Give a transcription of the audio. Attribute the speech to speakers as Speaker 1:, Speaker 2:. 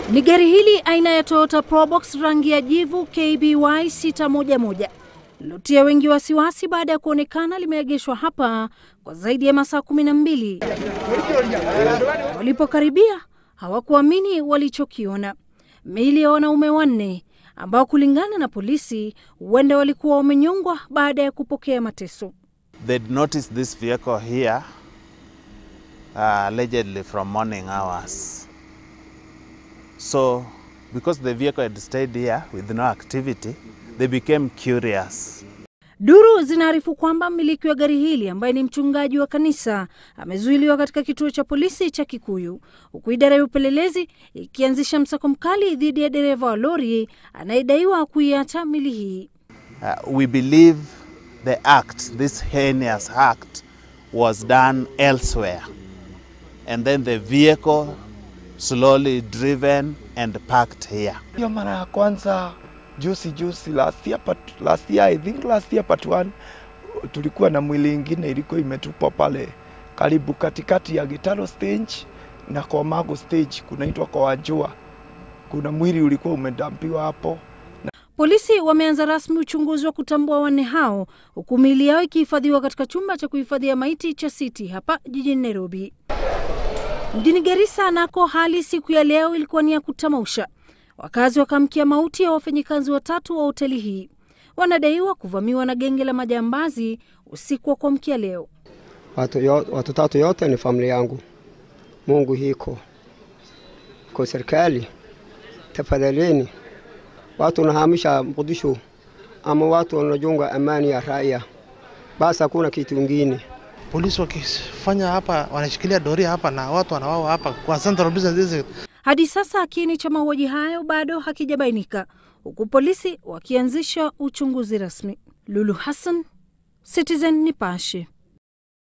Speaker 1: Ni gari hili aina ya Toyota Probox rangi ya jivu KBY 611 lilotia wengi wasiwasi baada ya kuonekana limeegeshwa hapa kwa zaidi ya masaa kumi na mbili. Walipokaribia hawakuamini walichokiona: miili ya wanaume wanne ambao kulingana na polisi huenda walikuwa wamenyongwa baada ya kupokea mateso.
Speaker 2: They'd noticed this vehicle here uh, allegedly from morning hours. So, because the vehicle had stayed here with no activity, they became curious.
Speaker 1: Duru zinaarifu kwamba mmiliki wa gari hili ambaye ni mchungaji wa kanisa amezuiliwa katika kituo cha polisi cha Kikuyu, huku idara ya upelelezi ikianzisha msako mkali dhidi ya dereva wa lori anayedaiwa kuiacha mili hii.
Speaker 2: Uh, we believe the act, this heinous act, was done elsewhere. And then the vehicle slowly driven and parked here.
Speaker 3: Hiyo mara ya kwanza juzi juzi, last year, part, last year, I think last year part one, tulikuwa na mwili ingine ilikuwa imetupwa pale karibu katikati ya Gitaro stage na Komago stage, kunaitwa kwa Wajua. Kuna mwili ulikuwa umedampiwa hapo.
Speaker 1: Polisi wameanza rasmi uchunguzi wa kutambua wanne hao, huku miili yao ikihifadhiwa katika chumba cha kuhifadhia maiti cha City hapa jijini Nairobi. Mjini Garissa nako hali siku ya leo ilikuwa ni ya kutamausha. Wakazi wakamkia mauti ya wafanyikazi watatu wa hoteli hii, wanadaiwa kuvamiwa na genge la majambazi usiku wa kuamkia leo.
Speaker 4: Watu, yo, watu tatu yote ni familia yangu. Mungu hiko kwa serikali, tafadhalini, watu wanahamisha Mogadishu ama watu wanajunga amani ya raia, basi hakuna kitu ingine.
Speaker 5: Polisi wakifanya hapa, wanashikilia doria hapa na watu wanawawa hapa kwa Central Business District.
Speaker 1: Hadi sasa kiini cha mauaji hayo bado hakijabainika, huku polisi wakianzisha uchunguzi rasmi. Lulu Hassan, Citizen Nipashe.